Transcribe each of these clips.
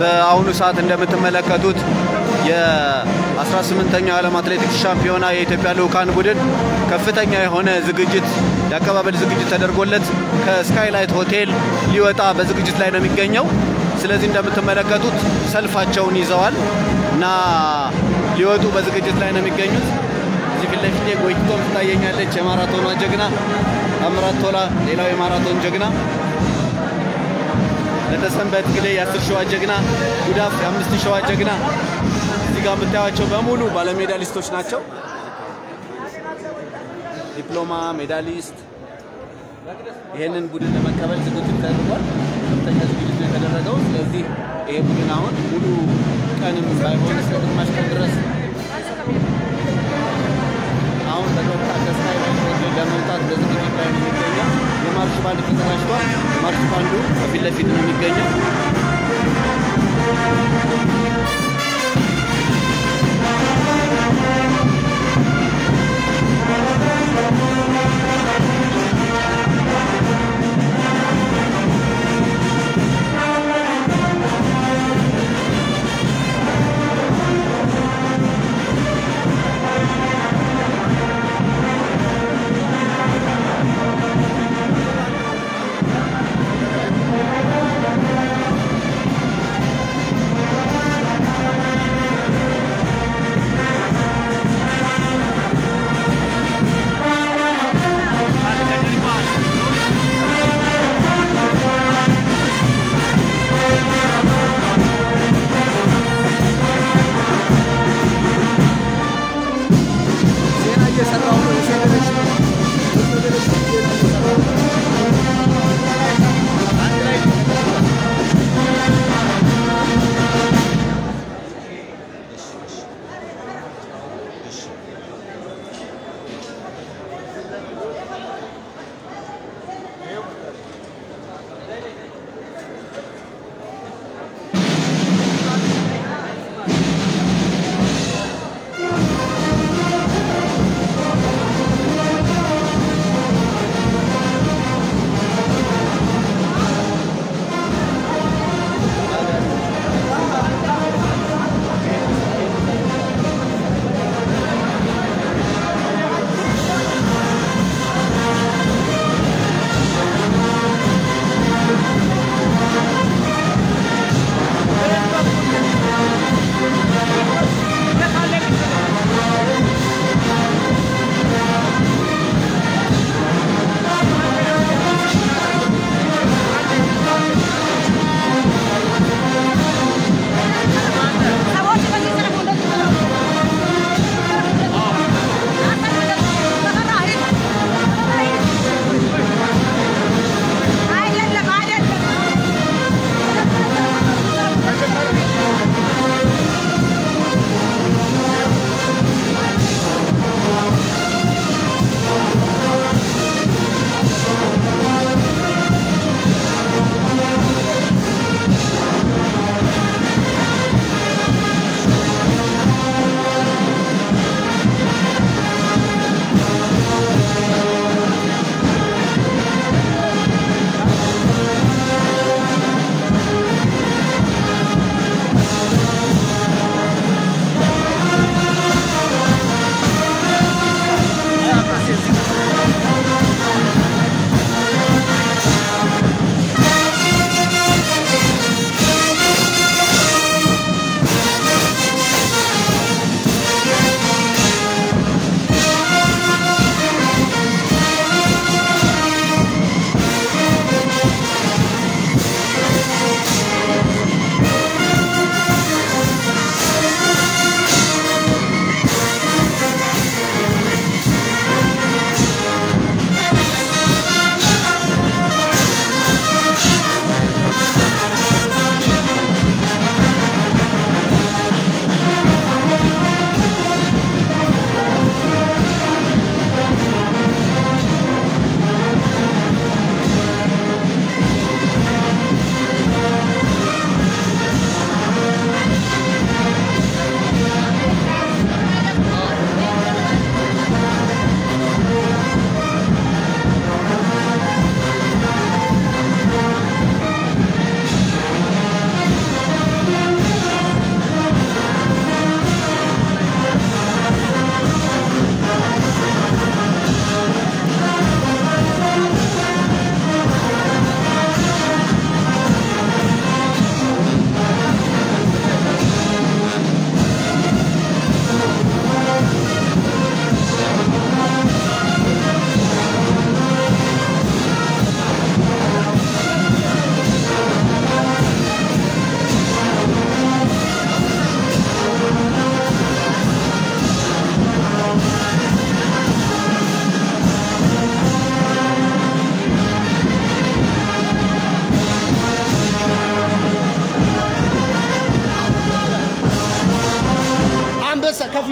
በአሁኑ ሰዓት እንደምትመለከቱት የ18ኛው ዓለም አትሌቲክስ ሻምፒዮና የኢትዮጵያ ልዑካን ቡድን ከፍተኛ የሆነ ዝግጅት የአቀባበል ዝግጅት ተደርጎለት ከስካይላይት ሆቴል ሊወጣ በዝግጅት ላይ ነው የሚገኘው። ስለዚህ እንደምትመለከቱት ሰልፋቸውን ይዘዋል እና ሊወጡ በዝግጅት ላይ ነው የሚገኙት። እዚህ ፊት ለፊቴ ጎይቶም ትታየኛለች፣ የማራቶኗ ጀግና ታምራት ቶላ፣ ሌላው የማራቶን ጀግና ለተሰንበት ግሌ የአስር ሸዋ ጀግና፣ ጉዳፍ የአምስት ሸዋ ጀግና። እዚህ ጋር የምታዩቸው በሙሉ ባለሜዳሊስቶች ናቸው። ዲፕሎማ ሜዳሊስት። ይህንን ቡድን ለመቀበል ዝግጅት ተደርጓል። ከፍተኛ ዝግጅት ነው የተደረገው። ስለዚህ ይሄ ቡድን አሁን ሙሉ ቀንም ሳይሆን እስከ ግማሽ ቀን ድረስ አሁን በቀጥታ ከስካይ ሆቴል ለመውጣት በዝግጅት ላይ ነው የሚገኘው። የማርሽ ባንድ ተዘጋጅቷል። ማርሽ ባንዱ ከፊት ለፊት ነው የሚገኘው።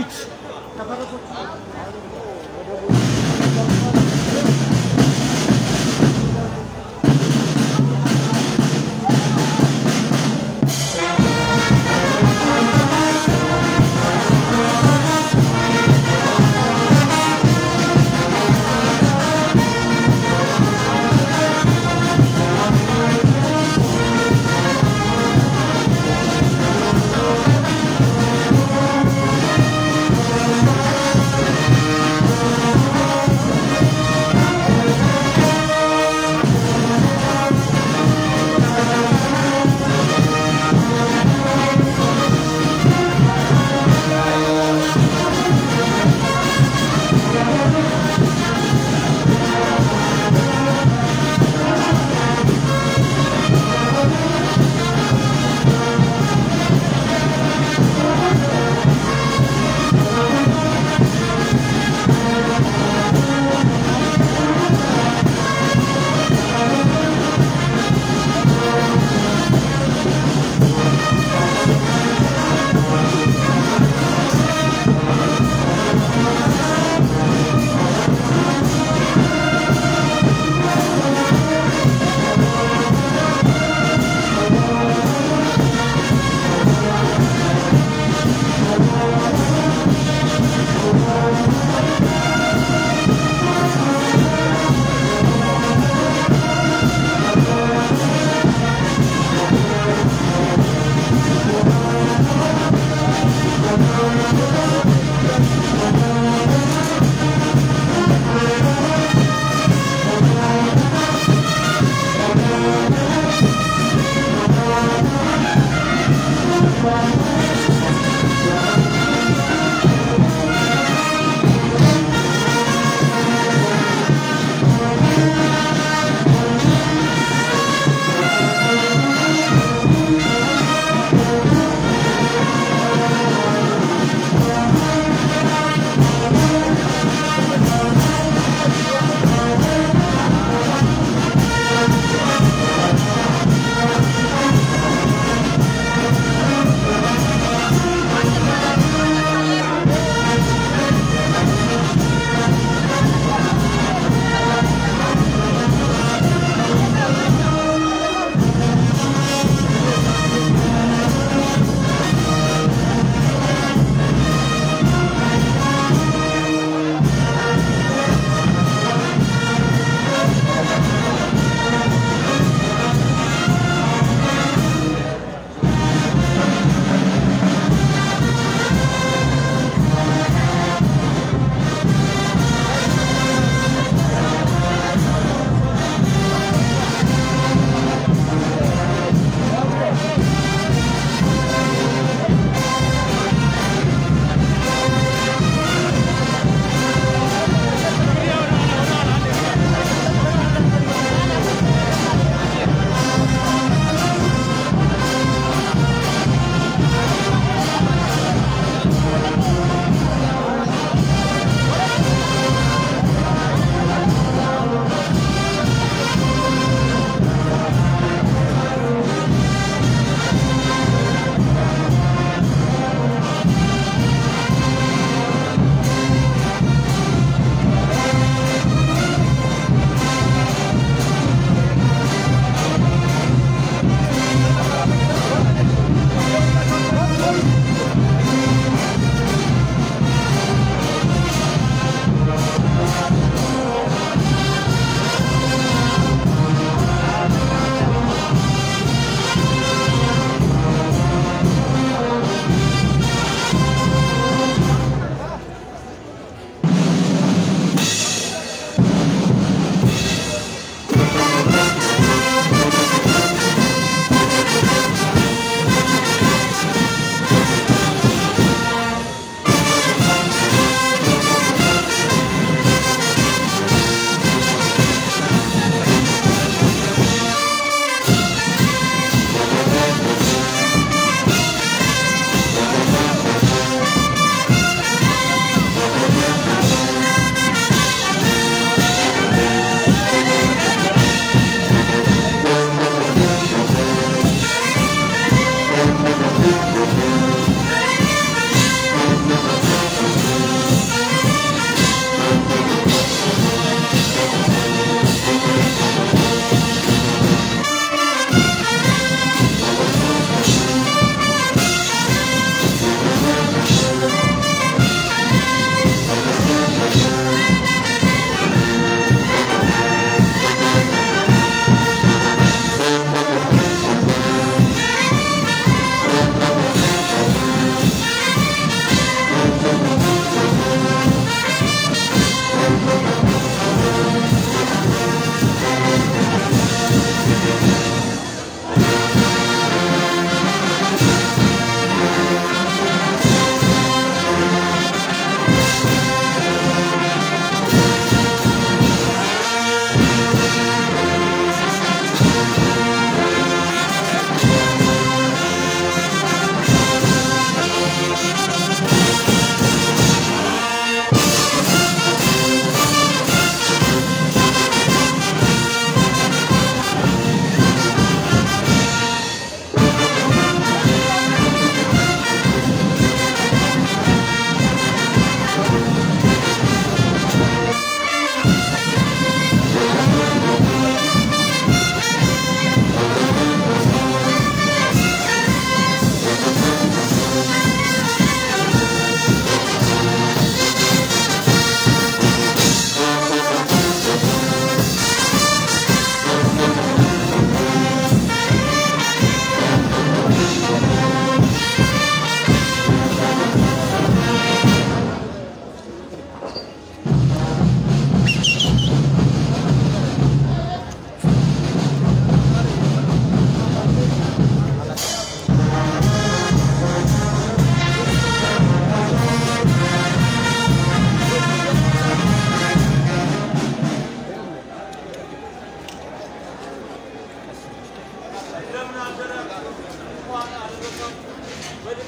Thank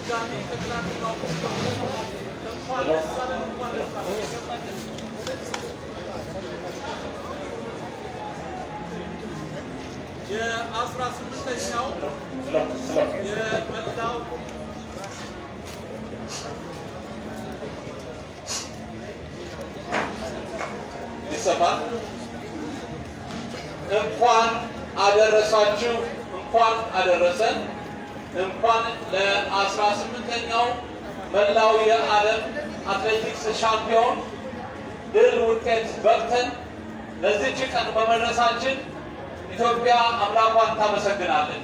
የአስራ ስምንተኛው የመላው ይሰማል። እንኳን አደረሳችሁ፣ እንኳን አደረሰን። እንኳን ለአስራ ስምንተኛው መላው የዓለም አትሌቲክስ ሻምፒዮን ድል ውጤት በቅተን ለዚች ቀን በመድረሳችን ኢትዮጵያ አምላኳን ታመሰግናለች።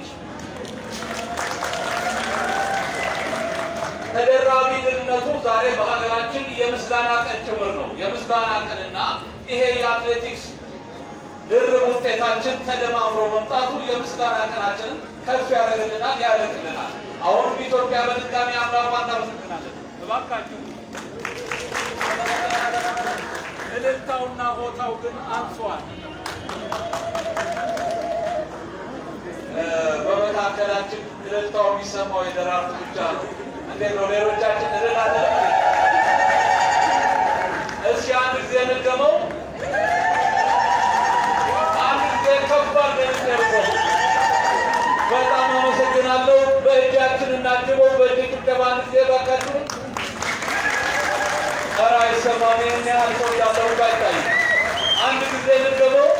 ተደራቢ ድልነቱ ዛሬ በሀገራችን የምስጋና ቀን ጭምር ነው። የምስጋና ቀንና ይሄ የአትሌቲክስ ድርብ ውጤታችን ተደማምሮ መምጣቱ የምስጋና ቀናችንን ከፍ ያደርግልናል፣ ያደርግልናል። አሁንም ኢትዮጵያ በድጋሚ አምላኳን ታመሰግናለች። እባካችሁ እልልታውና ቦታው ግን አንሷል። በመካከላችን እልልታው የሚሰማው የደራርቱ ብቻ ነው። እንዴት ነው? ሌሎቻችን እልል አለ? እስኪ አንድ ጊዜ እንድገመው። አንድ ጊዜ ከባድ ነው። በጣም አመሰግናለሁ። በእጃችን እናጅበው። በእጅ ጭብጨባ አንድ ጊዜ ባካችሁ። ኧረ አይሰማም። ይህን ያህል ሰው ያለው አይታይም። አንድ ጊዜ እንድገመው።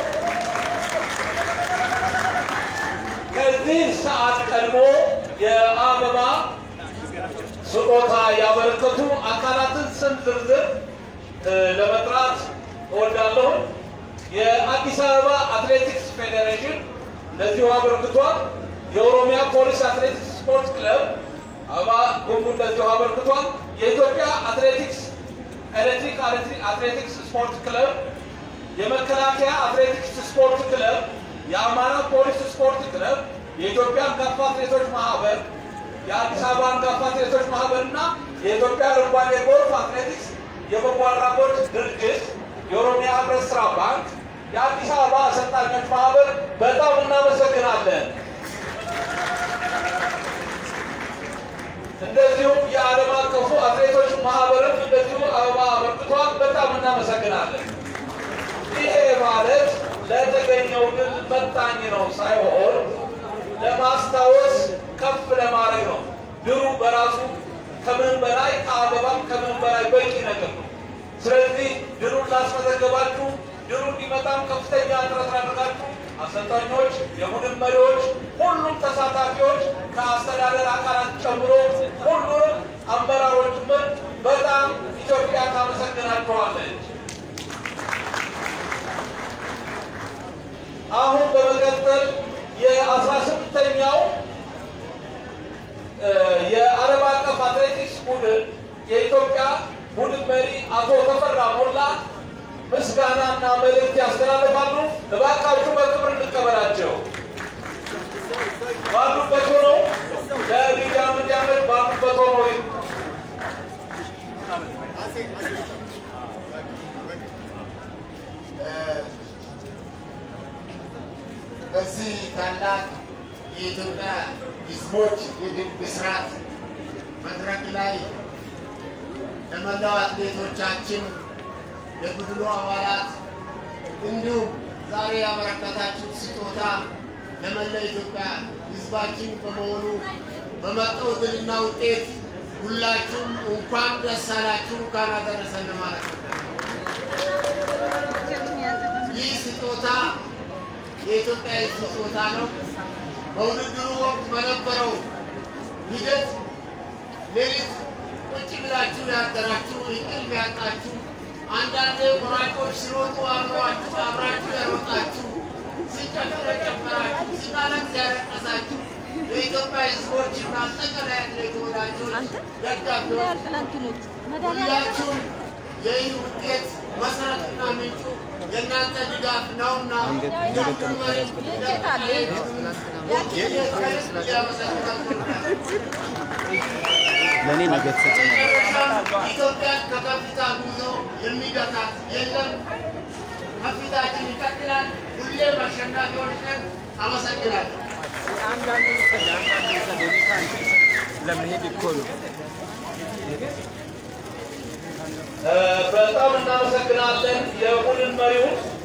ከዚህ ሰዓት ቀድሞ የአበባ ስጦታ ያበረከቱ አካላትን ስም ዝርዝር ለመጥራት እወዳለሁ። የአዲስ አበባ አትሌቲክስ ፌዴሬሽን ለዚሁ አበርክቷል። የኦሮሚያ ፖሊስ አትሌቲክስ ስፖርት ክለብ አበባ ጉንጉን ለዚሁ አበርክቷል። የኢትዮጵያ አትሌቲክስ ኤሌክትሪክ አትሌቲክስ ስፖርት ክለብ፣ የመከላከያ አትሌቲክስ ስፖርት ክለብ የአማራ ፖሊስ ስፖርት ክለብ፣ የኢትዮጵያ አንጋፋ አትሌቶች ማህበር፣ የአዲስ አበባ አንጋፋ አትሌቶች ማህበር እና የኢትዮጵያ አረንጓዴ ጎልፍ አትሌቲክስ የበጎ አድራጎት ድርጅት፣ የኦሮሚያ ህብረት ስራ ባንክ፣ የአዲስ አበባ አሰልጣኞች ማህበር በጣም እናመሰግናለን። እንደዚሁም የዓለም አቀፉ አትሌቶች ማህበርም እንደዚሁ አበባ አበርክቷል። በጣም እናመሰግናለን። ይሄ ማለት ለተገኘው ድል መጣኝ ነው ሳይሆን ለማስታወስ ከፍ ለማድረግ ነው። ድሉ በራሱ ከምንም በላይ ከአበባም ከምንም በላይ በቂ ነገር ነው። ስለዚህ ድሉን ላስመዘገባችሁ፣ ድሉ እንዲመጣም ከፍተኛ ጥረት ላደረጋችሁ አሰልጣኞች፣ የቡድን መሪዎች፣ ሁሉም ተሳታፊዎች ከአስተዳደር አካላት ጨምሮ ሁሉንም አመራሮች ምን በጣም ኢትዮጵያ ታመሰግናችኋለች። አሁን በመቀጠል የአስራ ስምንተኛው የዓለም አቀፍ አትሌቲክስ ቡድን የኢትዮጵያ ቡድን መሪ አቶ ተፈራ ሞላ ምስጋናና መልእክት ያስተላልፋሉ። እባካችሁ በክብር እንቀበላቸው። ባሉበት ሆነው ለሚዲያ እንዲያመች ባሉበት ሆነው በዚህ ታላቅ የኢትዮጵያ ሕዝቦች የድል ብስራት መድረክ ላይ ለመላው አትሌቶቻችን፣ ለቡድኑ አባላት እንዲሁም ዛሬ ያበረከታችሁት ስጦታ ለመላ ኢትዮጵያ ሕዝባችን በመሆኑ በመጣው ድልና ውጤት ሁላችሁም እንኳን ደስ አላችሁ፣ እንኳን አደረሰን ማለት ነው። ይህ ስጦታ የኢትዮጵያ ሕዝብ ስጦታ ነው። በውድድሩ ወቅት በነበረው ሂደት ሌሊት ቁጭ ብላችሁ ያደራችሁ እንቅልፍ ያጣችሁ፣ አንዳንድ ቆራጮች ሲሮጡ አብሯችሁ አብራችሁ ያሮጣችሁ፣ ሲጨፍር የጨፈራችሁ፣ ሲቃለት ያለቀሳችሁ የኢትዮጵያ ሕዝቦች እና አጠቃላይ አትሌት ወዳጆች፣ ደጋፊዎች ሁላችሁም የይህ ውጤት መሰረትና ምንጩ የእናንተ ድጋፍ ነውና ለእኔ ነገ ተሰጥቶኛል። ኢትዮጵያን ከከፍታ ጉዞ የሚገታት የለም። ከፊታችን ይቀጥላል። ሁሌም አሸናፊዎች ነን። አመሰግናለሁ። ለመሄድ እኮ ነው። በጣም እናመሰግናለን የቡድን መሪውን